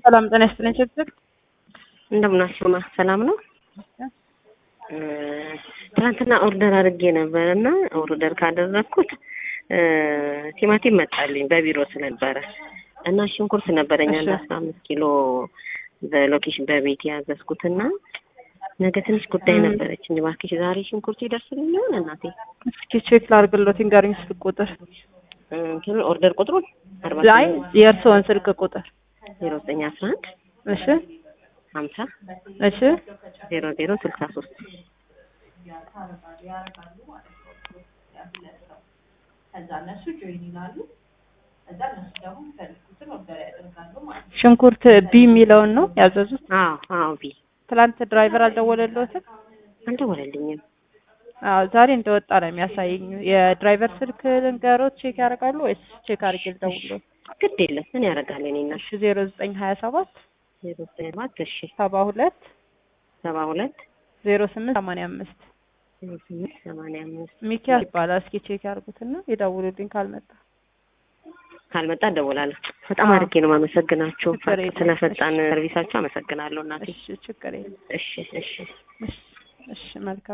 ሰላም ጤና ይስጥልኝ። ችግር እንደምናችሁ ማ ሰላም ነው። ትናንትና ኦርደር አድርጌ ነበር እና ኦርደር ካደረግኩት ቲማቲም መጣልኝ በቢሮ ስለነበረ እና ሽንኩርት ነበረኝ አንድ አስራ አምስት ኪሎ በሎኬሽን በቤት ያዘዝኩትና ነገ ትንሽ ጉዳይ ነበረች። እባክሽ ዛሬ ሽንኩርት ይደርስልኝ ይሆን እናቴ? እስኪ ቼክ ላድርግሎት ንገሪኝ ስልክ ቁጥር። እንትኑ ኦርደር ቁጥሩን አርባ አይ የእርስዎን ስልክ ቁጥር። ዜሮ ዘጠኝ አስራ አንድ እሺ ሀምሳ እሺ ዜሮ ዜሮ ስልሳ ሶስት ሽንኩርት ቢ የሚለውን ነው ያዘዙት። አዎ አዎ ቢ ትላንት ድራይቨር አልደወለልዎትም? አልደወለልኝም። አዎ ዛሬ እንደወጣ ነው የሚያሳየኝ። የድራይቨር ስልክ ልንገሮት ቼክ ያደርጋሉ ወይስ ቼክ አድርጌ ልደውልዎት? ግድ የለም ምን ያደርጋል እኔ እና እሺ ዜሮ ዘጠኝ ሀያ ሰባት ዜሮ ዘጠኝ ሰባት እሺ ሰባ ሁለት ሰባ ሁለት ዜሮ ስምንት ሰማንያ አምስት ዜሮ ስምንት ሰማንያ አምስት ሚኪያስ ይባላል። እስኪ ቼክ ያድርጉትና ይደውሉልኝ ካልመጣ ካልመጣ እደውላለሁ። በጣም አዎ። አድርጌ ነው የማመሰግናችሁ ችግር የለም። ስለፈጣን ሰርቪሳችሁ አመሰግናለሁ እናቴ። እሺ ችግር የለም። እሺ እሺ እሺ እሺ መልካም